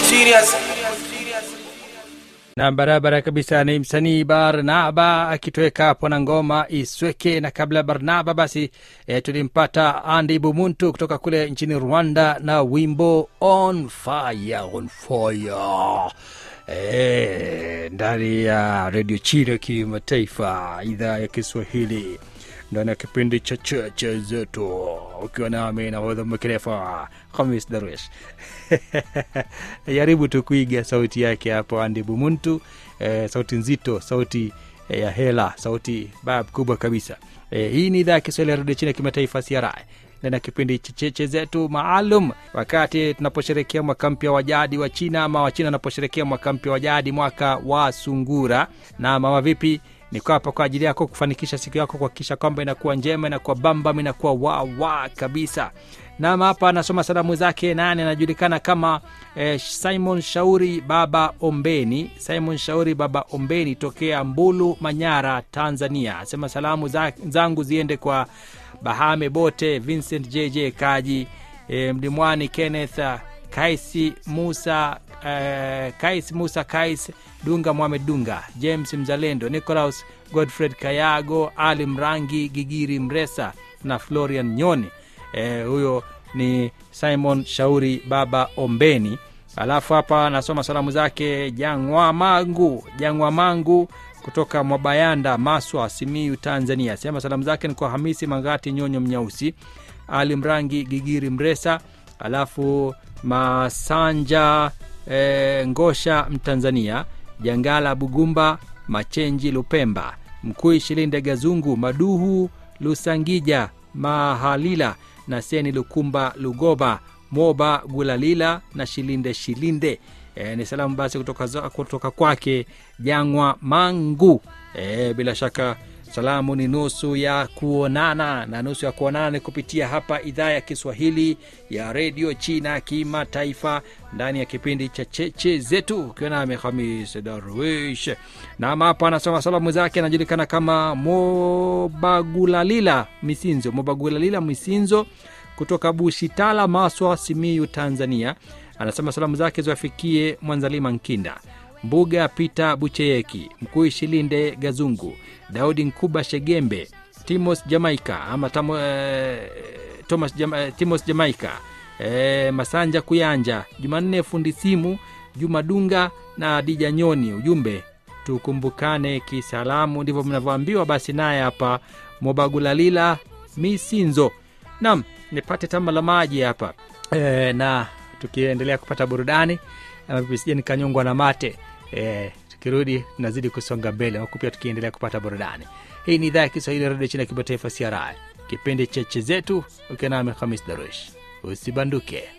serious. na barabara kabisa ni msanii barnaba akitoweka hapo na ngoma isweke na kabla ya barnaba basi e, tulimpata andi bumuntu kutoka kule nchini rwanda na wimbo on fire on fire e, ndani ya redio chino kimataifa idhaa ya kiswahili ndani ya kipindi cha cheche zetu ukiwa nami nahodha mkerefa hamis darwish jaribu tu kuiga sauti yake hapo andi bumuntu eh, sauti nzito sauti eh, ya hela sauti bab kubwa kabisa eh, hii ni idhaa ya kiswahili ya redio chini ya kimataifa cri na kipindi cha cheche zetu maalum wakati tunaposherekea mwaka mpya wa jadi wa china ama wachina wanaposherekea mwaka mpya wa jadi mwaka wa sungura na mama vipi niko hapa kwa ajili yako kufanikisha siku yako kuhakikisha kwamba inakuwa njema inakuwa bambam inakuwa wawa kabisa nam hapa anasoma salamu zake nani anajulikana kama eh, simon shauri baba ombeni simon shauri baba ombeni tokea mbulu manyara tanzania asema salamu za, zangu ziende kwa bahame bote vincent jj kaji eh, mlimwani kenneth ah, kaisi musa eh, kais musa kais dunga mohamed dunga james mzalendo nicolaus godfred kayago ali mrangi gigiri mresa na florian nyoni eh, huyo ni simon shauri baba ombeni alafu hapa anasoma salamu zake jangwa mangu jangwa mangu kutoka mwabayanda maswa simiu tanzania sema salamu zake ni kwa hamisi mangati nyonyo mnyausi ali mrangi gigiri mresa alafu masanja e, ngosha mtanzania jangala bugumba machenji lupemba mkui shilinde gazungu maduhu lusangija mahalila na seni lukumba lugoba moba gulalila na shilinde shilinde e, ni salamu basi kutoka, za- kutoka kwake jangwa mangu e, bila shaka salamu ni nusu ya kuonana na nusu ya kuonana ni kupitia hapa idhaa ya kiswahili ya redio china kimataifa ndani ya kipindi cha cheche zetu ukiwa nami hamis darwish nam hapa anasoma salamu zake anajulikana kama mobagulalila misinzo mobagulalila misinzo kutoka bushitala maswa simiyu tanzania anasema salamu zake ziwafikie mwanzalima nkinda mbuga pita bucheyeki mkuu shilinde gazungu daudi nkuba shegembe timos jamaika ama tamo, eh, thomas Jama, eh, timos jamaika eh, masanja kuyanja jumanne fundi simu juma dunga na dija nyoni ujumbe tukumbukane kisalamu ndivyo mnavyoambiwa basi naye hapa mobagulalila misinzo nam nipate tamba la maji hapa e, na tukiendelea kupata burudani ama vipi sije nikanyongwa na mate e, tukirudi tunazidi kusonga mbele huku pia tukiendelea kupata burudani hii ni idhaa ya kiswahili ya redio chini ya kimataifa cri kipindi cheche zetu ukiwa nami hamis darush usibanduke